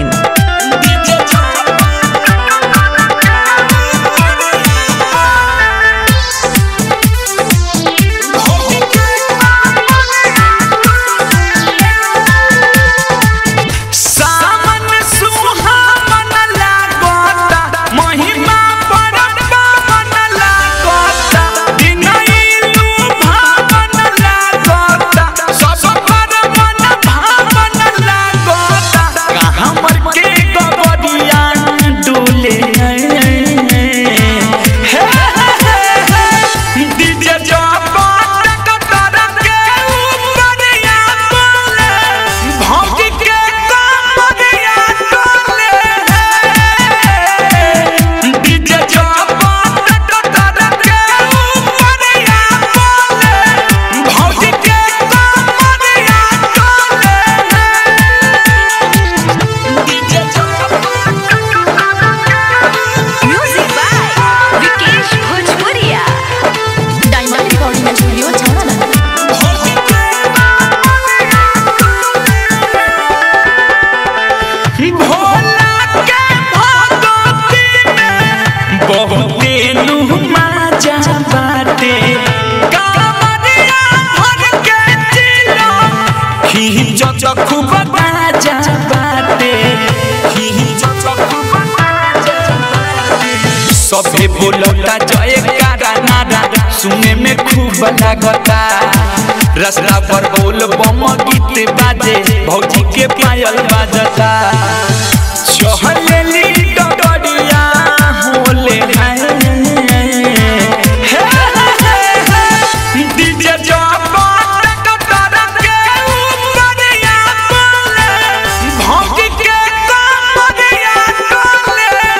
सावन सुहावन लागता महिमा परपावन लागता दिनैलु भावन लागता सब पर मन भावन लागता कहाँ मर के गबरिया डोले हे हे हे डीजे जब कतर के ऊपरिया बोले भौंक के कमरिया डोले डीजे जब कतर के ऊपरिया बोले भौंक के कमरिया डोले DJ Music by Vikesh Bhojpuria. Diamond Recording Studio, Chowdhury. Bhola के भगवती में बहुते नुमा जा बाटे कामरिया भर के जिलो खींचो खूब बाजा बाटे खींचो खूब बाजा बाटे सबे बोलता जय कारा नारा सुने में खूब लागता रास्ता पर बोल बम गीत बाजे भौजी के पायल बाजता चहलेली डगरिया होले हाय हे हे डीजे जब कतर के ऊपरिया बोले भौंक के कमरिया डोले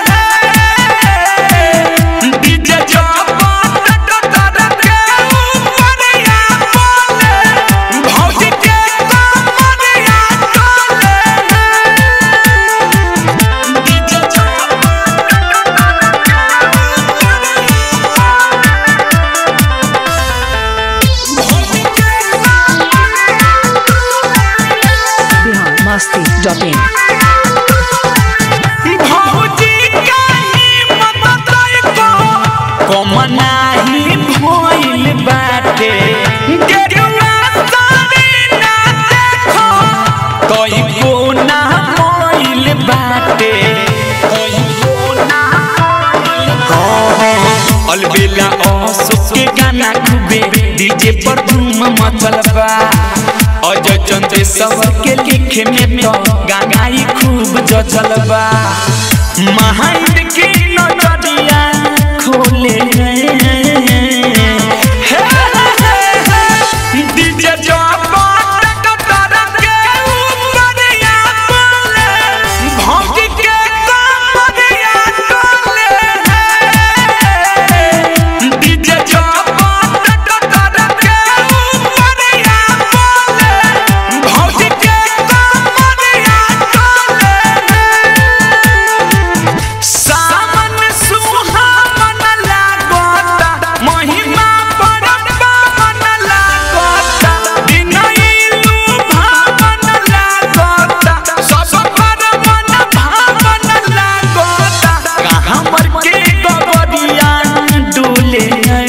डीजे जब कतर के ऊपरिया बोले भौंक के कमरिया डोले डीजे biharmasti.in भौजी काही ममताय को कमनाही भइल बाटे गेरुआ साड़ी ना देखो कहीं को ना मोइल बाटे कहीं को ना अलबेला अशोक के गाना खूबे डीजे पर धूम मचल बा अजय चंद्र सवर के लिखे में तो गानाई खूब जचल बा महाइंद की नजरिया खोले हे हे हे डीजे जब कतर के ऊपरिया बोले भौंक के कमरिया डोले डीजे जब कतर के ऊपरिया बोले भौंक के कमरिया डोले सावन सुहावन लागता महिमा परपावन लागता दिनैलु भावन लागता सब पर मन भावन लागता कहाँ मर के गबरिया डोले हे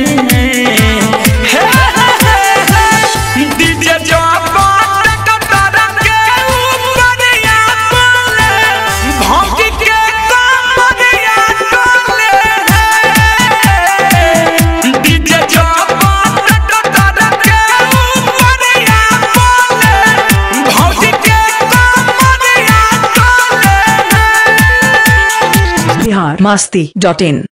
हे हे डीजे जब कतर के ऊपरिया बोले भौंक के कमरिया डोले डीजे जब कतर के ऊपरिया बोले भौंक के कमरिया डोले biharmasti.in